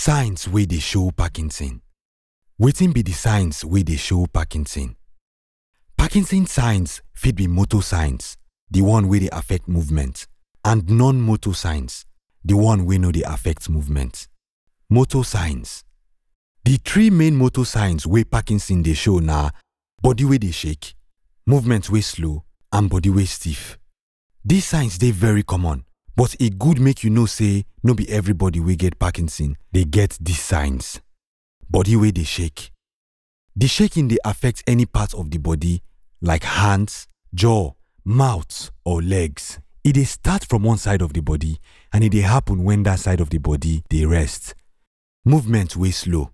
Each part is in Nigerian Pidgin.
Signs wey dey show Parkinson. Wetin be the signs wey dey show Parkinson? Parkinson signs fit be motor signs, the one wey dey affect movement, and non-motor signs, the one wey no dey affect movement. Motor signs. The three main motor signs wey Parkinson dey show na body wey dey shake, movement wey slow, and body wey stiff. These signs dey very common, but e good make you know say no be everybody wey get Parkinson dey get these signs. Body wey dey shake. The shaking dey affect any part of the body like hands, jaw, mouth, or legs. E dey start from one side of the body and e dey happen when that side of the body dey rest. Movement wey slow.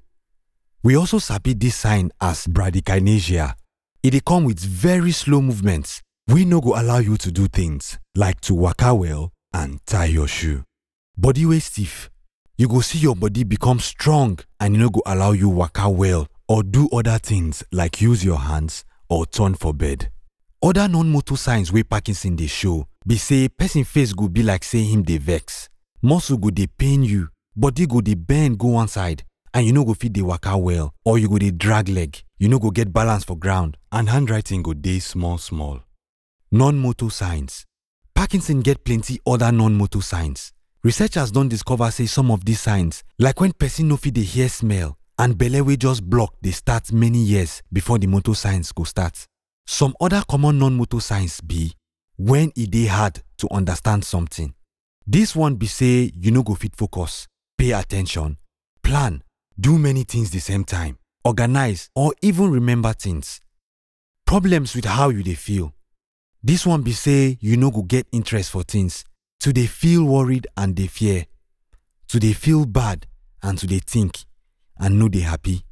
We also sabi this sign as bradykinesia. E dey come with very slow movements wey no go allow you to do things like to waka well and tie your shoe. Body wey stiff. You go see your body become strong and e no go allow you waka well or do other things like use your hands or turn for bed. Other non-motor signs wey Parkinson dey show be say person face go be like say him dey vex, muscle go dey pain you, body go dey bend go one side and you no go fit dey waka well or you go dey drag leg, you no go get balance for ground and handwriting go dey small small. Non-motor signs. Parkinson get plenty other non-motor signs. Researchers don discover say some of these signs like when person no fit dey hear smell and belle wey just block dey start many years before the motor signs go start. Some other common non-motor signs be when e dey hard to understand something. This one be say you no go fit focus, pay attention, plan, do many things the same time, organize or even remember things. Problems with how you dey feel. This one be say you no go get interest for things, to dey feel worried and dey fear, to dey feel bad and to dey think and no dey happy.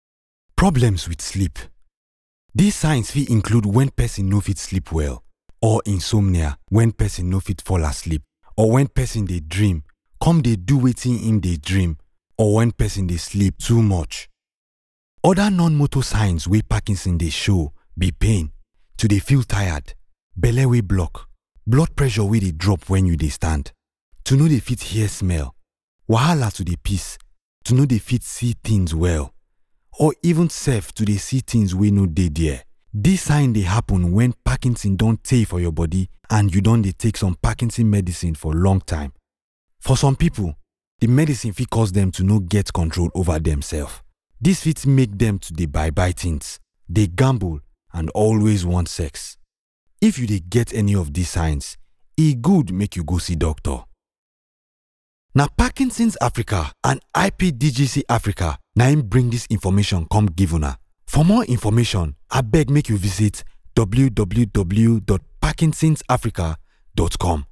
Problems with sleep. These signs fit include when person no fit sleep well or insomnia when person no fit fall asleep or when person dey dream come dey do wetin im dey dream or when person dey sleep too much. Other non-motor signs wey Parkinson dey show be pain, to dey feel tired, belle wey block, blood pressure wey dey drop when you dey stand, to no dey fit hear smell, wahala to dey piss, to no dey fit see things well or even sef to dey see things wey no dey there. This sign dey happen when Parkinson don tey for your body and you don dey take some Parkinson medicine for long time. For some people, the medicine fit cause dem to no get control over themself. This fit make dem to dey buy buy things, dey gamble and always want sex. If you dey get any of these signs, e good make you go see doctor. Na Parkinson's Africa and IPDGC Africa na im bring this information come give una. For more information, abeg make you visit www.parkinsonsafrica.com.